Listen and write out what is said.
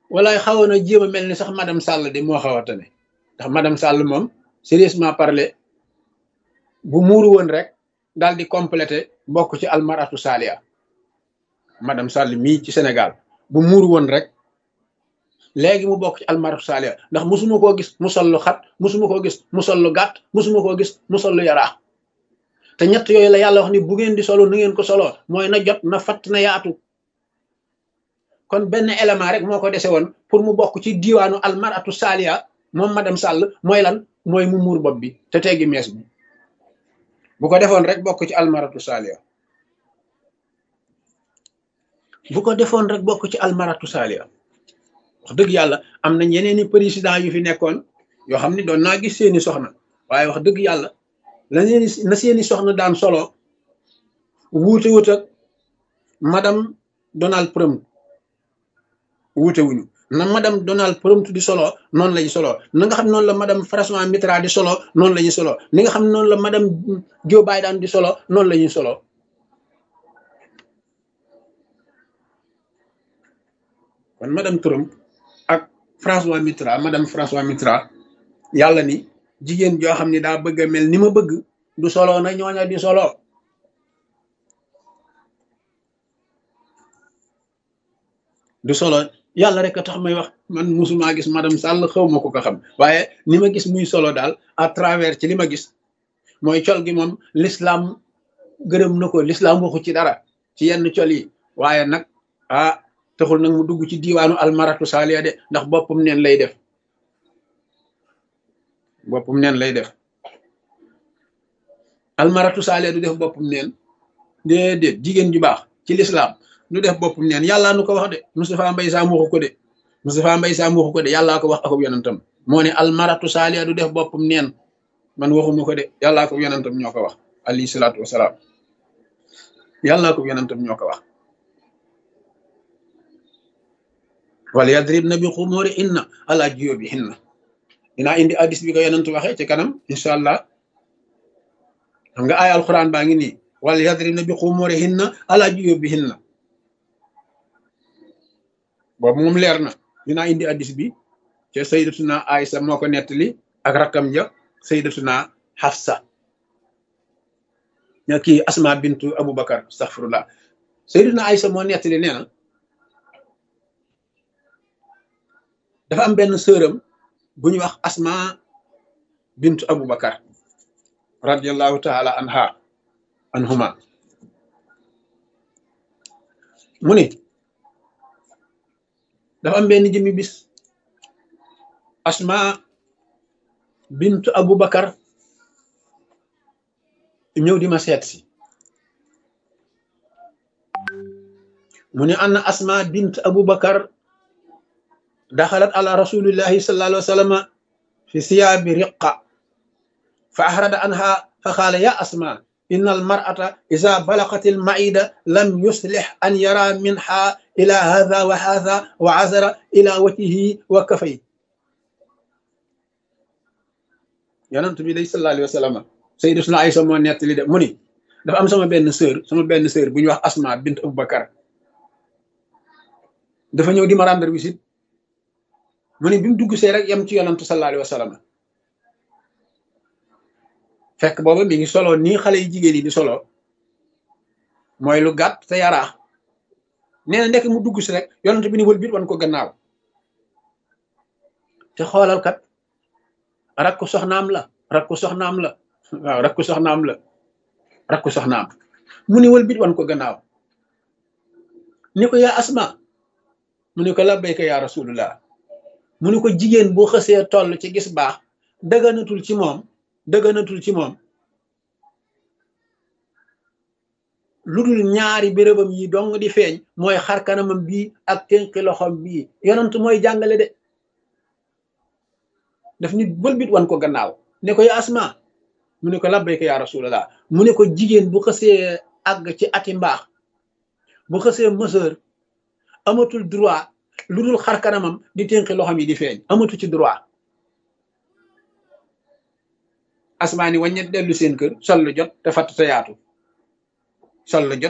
walaay xawoon a jéem a mel ni sax madame Sall de moo xaw a tane ndax madame Sall moom sérieusement parler bu muuru woon rek daal di complété bokk ci almaratu salia madame Sall mii ci Sénégal bu muuru woon rek léegi mu bokk ci almaratu salia ndax musuma koo gis mu sol lu xat musuma koo gis mu sol lu gàtt musuma koo gis mu sol lu yaraax te ñett yooyu la yàlla wax ni bu ngeen di solo na ngeen ko soloo mooy na jot na fatt na yaatu kon benn élément rek moo ko dese woon pour mu bokk ci diiwaanu almaratu salia moom madame Sall mooy lan mooy mu muur bopp bi te teggi mees bi bu ko defoon rek bokk ci almaratu salia bu ko defoon rek bokk ci almaratu salia wax dëgg yàlla am nañ yeneeni président yu fi nekkoon yoo xam ne doon naa gis seeni soxna waaye wax dëgg yàlla la seeni na seeni soxna daan solo wuute wut ak madame Donald Trump wuute wuñu na madame Donald Trump di solo noonu lañu solo na nga xam noonu la madame François Mitterrand di solo noonu la ñuy solo ni nga xam noonu la madame Joe Biden di solo noonu la ñuy solo kon madame Trump ak François Mitterrand madame François Mitterrand yàlla ni jigéen joo xam ni daa bëgg a mel ni ma bëgg du solo na ñooña di solo du solo yàlla rek a tax may wax man musuma gis madame Sall xaw ma ko ko xam waaye ni ma gis muy solo daal à travers ci li ma gis mooy col gi moom l'islam gërëm na ko l'islam waxu ci dara ci yenn col yi waaye nag ah taxul nag mu dugg ci diiwaanu almaratu saaliya de ndax boppam neen lay def boppam neen lay def almaratu saaliya du def boppam neen déedéet jigéen ju baax ci l'islam du def boppam neen yàllaa nu ko wax de Moustapha Mbaye Sam waxu ko de Moustapha Mbaye Sam waxu ko de yàllaa ko wax akub yonentam moo ne almaratu saaliya du def boppam neen man waxuma ko de yàllaa ko yonentam ñoo ko wax alayhi salaatu wasalaam yàllaa ko yonentam ñoo ko wax wala yadribna bi xumuri inna ala jiyóbi hinna dinaa indi addis bi ko yonent waxee ci kanam incha allah xam nga ay alquran baa ngi nii wala yadribna bi xumuri hinna ala jiyóbi hinna boobu moom leer na dinaa indi addis bi ca sayyidatuna Aysa moo ko nettali ak rakkam ja sayyidatuna Hafsa ña kii Asma bintu Abubakar astaghfirullah sayyidatuna Aysa moo nettali nee na dafa am benn sëram bu ñuy wax Asma bintu Abubakar radiyallahu taala anha anhuma mu ni dafa am benn jëmmi bis Asma bintu Abubakar ñëw di ma seet si mu ne anna Asma bint Abubakar daxalat ala rasulillahi sallallahu alayhi wa sallam fi siyaabi riqa fa ahrada anha fa qaala ya Asma inna almar'ata iza balaqat almaida lam yuslih an yara minha ila hadha wa hadha wa azara ila wajhihi wa kafay yonent bi day sallallahu alayhi wa sallam sayyidatuna Aysa moo nettali de mu ni dafa am sama benn sœur sama benn sœur bu ñuy wax Asma bint Abubakar dafa ñëw di ma rendre visite mu ni bi mu dugg see rek yem ci yonent sallallahu alayhi wa sallam fekk booba mi ngi solo nii xale yu jigéen yi di solo mooy lu gàtt te yaraax nee na ndekk mu dugg si rek yonent bi ni wël biir wan ko gannaaw te xoolal kat rakku soxnaam la rakku soxnaam la waaw rakku soxnaam la rakku soxnaam mu ni wël biir wan ko gannaaw ni ko yaa asma mu ni ko labbayka yaa rasulullah mu ni ko jigéen boo xësee toll ci gis baax dëgganatul ci moom dëgganatul ci moom lu dul ñaari bérébam yi dong di feeñ mooy xar kanamam bii ak tënki loxom bii yonent mooy jàngale de daf nit bëlbit wan ko gannaaw ne ko ya asma mu ne ko labbayka ya rasulallah mu ne ko jigéen bu xësee àgg ci ati mbaax bu xësee mëseur amatul droit lu dul xar kanamam di tënki loxom yi di feeñ amatu ci droit asmaa ni wàññet dellu seen kër sol lu jot te fatt te yaatu sol lu jot